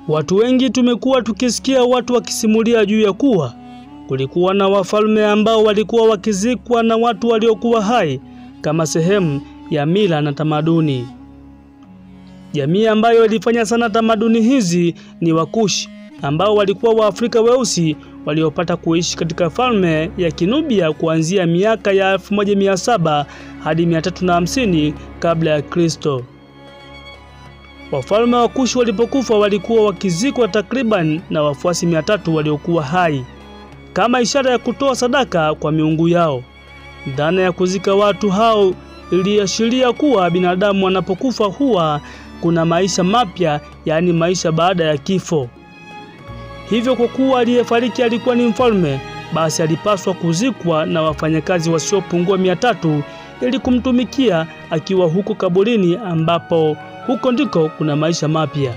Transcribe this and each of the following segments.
Watu wengi tumekuwa tukisikia watu wakisimulia juu ya kuwa kulikuwa na wafalme ambao walikuwa wakizikwa na watu waliokuwa hai kama sehemu ya mila na tamaduni. Jamii ambayo ilifanya sana tamaduni hizi ni Wakushi ambao walikuwa Waafrika weusi waliopata kuishi katika falme ya Kinubia kuanzia miaka ya 1700 hadi 350 kabla ya Kristo. Wafalme wa Kushi walipokufa walikuwa wakizikwa takriban na wafuasi 300 waliokuwa hai kama ishara ya kutoa sadaka kwa miungu yao. Dhana ya kuzika watu hao iliashiria kuwa binadamu anapokufa huwa kuna maisha mapya, yaani maisha baada ya kifo. Hivyo kwa kuwa aliyefariki alikuwa ni mfalme, basi alipaswa kuzikwa na wafanyakazi wasiopungua mia tatu ili kumtumikia akiwa huko kaburini, ambapo huko ndiko kuna maisha mapya.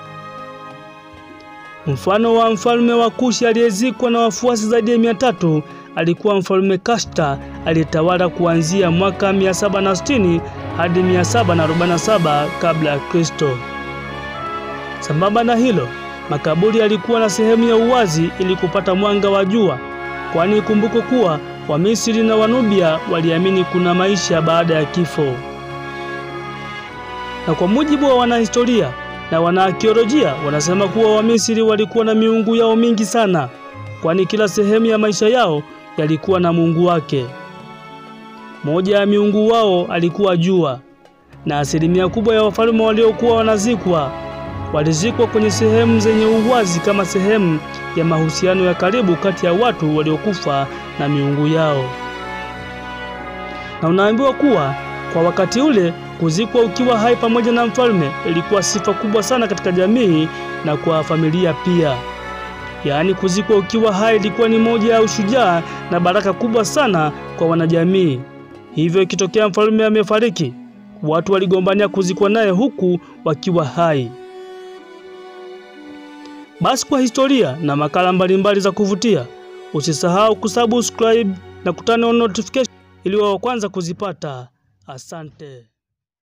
Mfano wa mfalme wa Kushi aliyezikwa na wafuasi zaidi ya mia tatu alikuwa mfalme Kashta aliyetawala kuanzia mwaka 760 hadi 747 kabla ya Kristo. Sambamba na hilo, makaburi yalikuwa na sehemu ya uwazi ili kupata mwanga wa jua, kwani ikumbuke kuwa Wamisri na Wanubia waliamini kuna maisha baada ya kifo. Na kwa mujibu wa wanahistoria na wanaakiolojia wanasema kuwa Wamisri walikuwa na miungu yao mingi sana, kwani kila sehemu ya maisha yao yalikuwa na mungu wake. Moja ya miungu wao alikuwa jua, na asilimia kubwa ya wafalme waliokuwa wanazikwa walizikwa kwenye sehemu zenye uwazi kama sehemu ya mahusiano ya karibu kati ya watu waliokufa na miungu yao. Na unaambiwa kuwa kwa wakati ule kuzikwa ukiwa hai pamoja na mfalme ilikuwa sifa kubwa sana katika jamii na kwa familia pia. Yaani, kuzikwa ukiwa hai ilikuwa ni moja ya ushujaa na baraka kubwa sana kwa wanajamii. Hivyo ikitokea mfalme amefariki, watu waligombania kuzikwa naye huku wakiwa hai. Basi kwa historia na makala mbalimbali za kuvutia, usisahau kusubscribe na kutana on notification ili wa kwanza kuzipata. Asante.